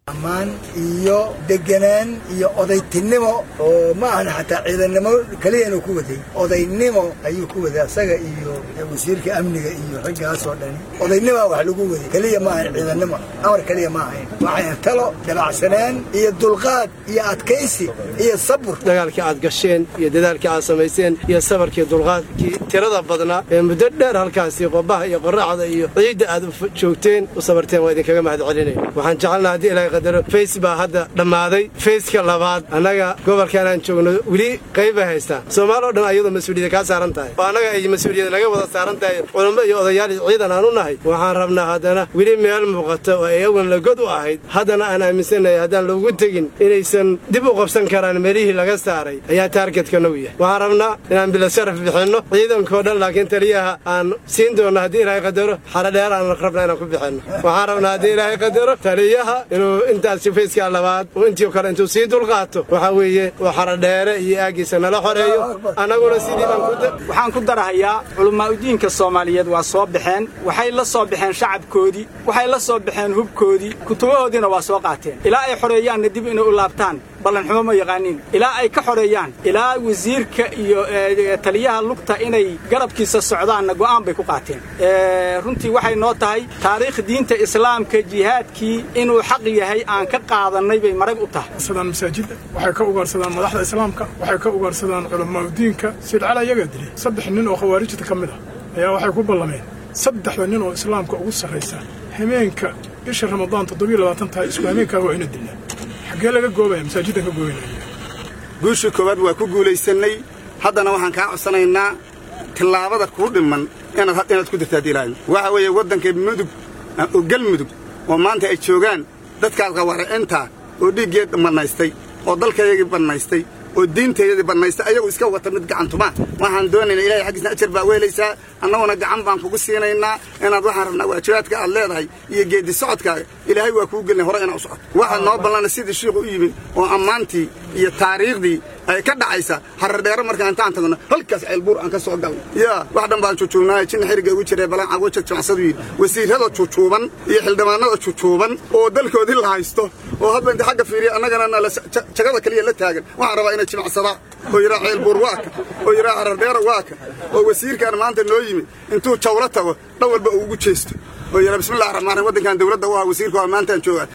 ammaan iyo deganaan iyo odaytinimo oo ma ahan xataa ciidannimo keliya inuu ku waday odaynimo ayuu ku waday asaga iyo wasiirka amniga iyo raggaasoo dhani odaynima wax lagu waday keliya ma ahan ciidannimo amar keliya ma ahayn waxay talo dabacsanaan iyo dulqaad iyo adkaysi iyo sabur dagaalkii aad gasheen iyo dadaalkii aad samayseen iyo sabarkii dulqaadkii tirada badnaa ee muddo dheer halkaasi qobaha iyo qorraxda iyo ciidda aad joogteen u sabarteen waa idinkaga mahad celinaya waxaan jecelnaha haddii ilaahay qadaro fays baa hadda dhammaaday fayska labaad annaga gobolkan aan joogno weli qayba haystaan soomaali o dhan ayadoo mas-uuliyada kaa saaran tahay oo annaga ay mas-uuliyada naga wada saaran tahay culummo iyo odayaal ciidan aan u nahay waxaan rabnaa haddana weli meel muuqata oo ay awan lagod u ahayd haddana aan aaminsannahay haddaan loogu tegin inaysan dib u qabsan karaan meelihii laga saaray ayaa taargetka nagu yahay waxaan rabnaa inaan bilasharaf bixinno ciidankao dhan laakiin taliyaha aan siin doonno haddii ilaahay qadaro xaradheer aan rabnaa inaan ku bixinno waxaan rabnaa haddii ilaahay qadaro taliyaha inuu intaasi fayskaa labaad oo intii kale intuu sii dulqaato waxaa weeye oo xaradheere iyo aagiisa nala xoreeyo annaguna sidii baan waxaan ku darahayaa culammaa'udiinka soomaaliyeed waa soo baxeen waxay la soo baxeen shacabkoodii waxay la soo baxeen hubkoodii kutubahoodiina waa soo qaateen ilaa ay xoreeyaanna dib inay u laabtaan ballanxumo ma yaqaaniin ilaa ay ka xoreeyaan ilaa wasiirka iyo taliyaha lugta inay garabkiisa socdaanna go'aan bay ku qaateen runtii waxay noo tahay taariikh diinta islaamka jihaadkii inuu xaq yahay aan ka qaadannay bay marag u tahay masaajidda waxay ka ugaarsadaan madaxda islaamka waxay ka ugaarsadaan culammaaudiinka sidcala iyagaa dilay saddex nin oo khawaarijta ka mid ah ayaa waxay ku ballameen saddexda nin oo islaamka ugu sarraysa hameenka bisha ramadaan toddobiyo labaatan tahay isku hameenkaa waa ina dilnaa xaggee laga goobaya masaajiddan ka gooynaya guusha koowaad waa ku guulaysannay haddana waxaan kaa codsanaynaa tillaabada kuu dhimman inaad ku dirta haddii ilaahay waxa weeye waddanka mudug oo galmudug oo maanta ay joogaan dadkaas qawaaricinta oo dhiiggeed bannaystay oo dalkayagii bannaystay oo diintayadii bannaystay ayagu iska wata mid gacantuma waxaan doonaynaa ilahay xaggiisna ajar baa weelaysaa annaguna gacan baan kugu siinaynaa inaad waxaan rabnaa waajibaadka aad leedahay iyo geeddi socodkaaga ilaahay waa kuu gelinay hore inaa u socoto waxaad noo ballana sidii shiiku u yimid oo ammaantii iyo taariikhdii ay ka dhacaysa haradheero markaan intaan tagno halkaas ceelbuur aan ka soo galno yaa wax dhan baan jujuubnaayo jinna xiriga ugu jiray balan cagwajad jamacsadu yidhi wasiirrada jujuuban iyo xildhibaanada jujuuban oo dalkoodii la haysto oo hadba inta xagga fiiriya annagana nala jagada keliya la taagan waxaan rabaa inay jimacsadaan oo yidhaa ceelbuur waa ka oo yidhaa haradheero waa ka oo wasiirkan maanta noo yimid intuu jawlo tago dhan walba uu ugu jeesto oo yidhaa bismillahi raxmaan raxiim waddankan dawladda u ah wasiirka waa maantaan joogaa